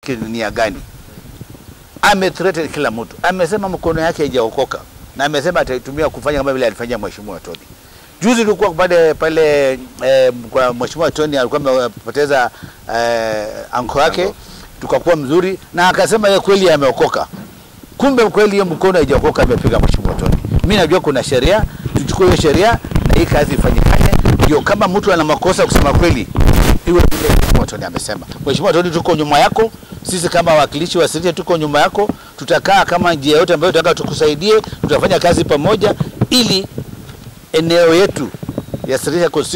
kinia gani. Amethreaten kila mtu, amesema mkono yake haijaokoka na amesema ataitumia kufanya kama vile alifanyia mheshimiwa Tony. Juzi tulikuwa pale pale eh, kwa mheshimiwa Tony alikuwa amepoteza eh, anko yake, tukakuwa mzuri na akasema yeye kweli ameokoka. Kumbe kweli hiyo mkono haijaokoka, amepiga mheshimiwa Tony. Mimi najua kuna sheria, tuchukue hiyo sheria na hii kazi ifanyikane, ndio kama mtu ana makosa kusema kweli iwe vile mheshimiwa Tony amesema. Mheshimiwa Tony, tuko nyuma yako, sisi kama wawakilishi wa Sirisia tuko nyuma yako, tutakaa kama njia yote ambayo tutaka tukusaidie, tutafanya kazi pamoja ili eneo yetu ya Sirisia